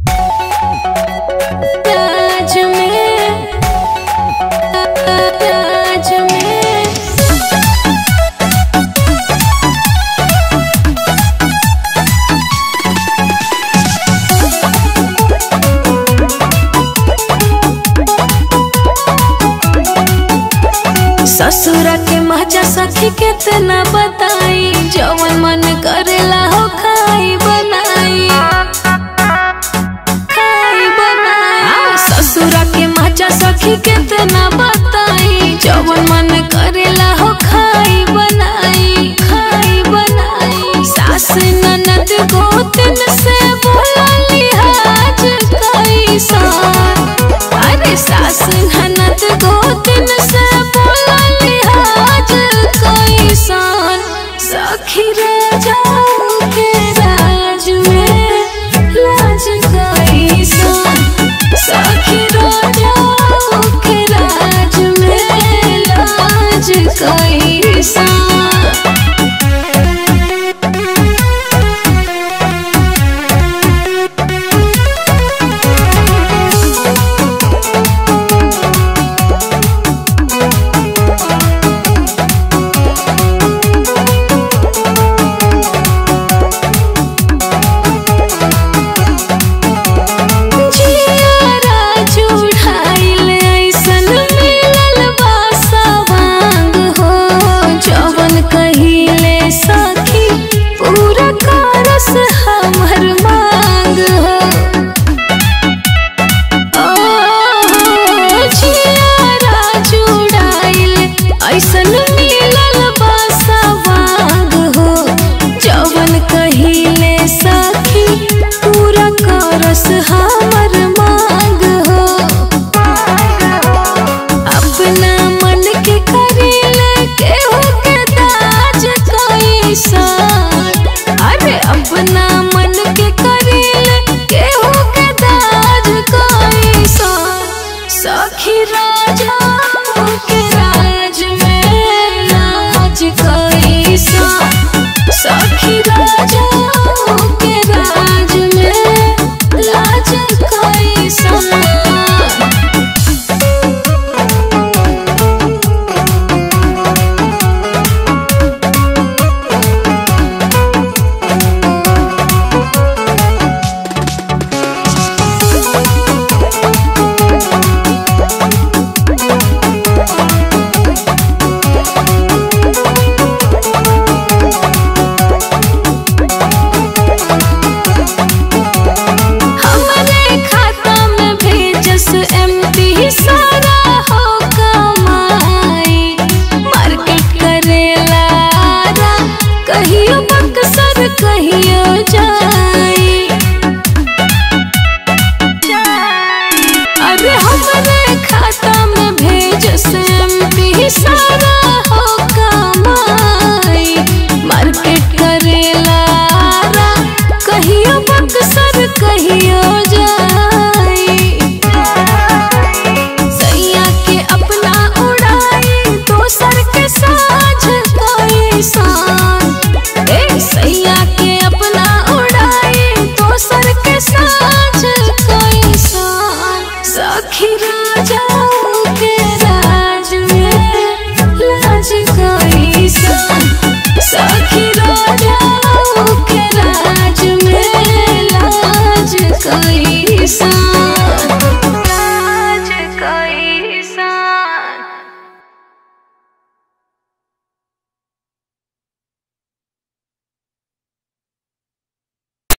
राज में राज में ससुरा के मजा सखी कितना बताई जवन मन करेला हो खाई बनाई खाई बनाई ससुरा के मजा सखी कितना बताई जवन मन करेला हो खाई बनाई खाई बनाई सास ननद गोतन से बोला लिहाज कैसा अरे सास ननद गोतन से बोला लिहाज कैसन सखी रे जाओ के राज में लाज कैसन सखी रे जाओ के राज में लाज कैसन जियारा जुड़ाइल ऐसन मिलल बा सवांग हो जवन कहिले सखी पूरा करस हमर मांग हो ओ जियारा जुड़ाइल ऐसन मिलल बा सवांग हो जवन कहिले सखी पूरा करस हमर मांग हो अपना मन के करेले केहू के दाज कैसन अरे अपना मन के करेले केहू के दाज कैसन सखी राजा के राज में नाच कैसन सखी राजा के राज में लाज कैसन हमरे खाता में भेजस एमपी सारा हो कमाई मार्केट करेला रा, कहियो बक्सर कहियो जाई अरे हमरे खाता में भेजस एमपी सारा हो कमाई मार्केट करेला रा, कहियो बक्सर कहियो जाई सैया के अपना उड़ाई दोसर के साझ कैसन ए सैया के अपना उड़ाई दोसर के साझ कैसन सखी राजा के राज में लाज कैसन सखी राजा के राज में लाज कैसन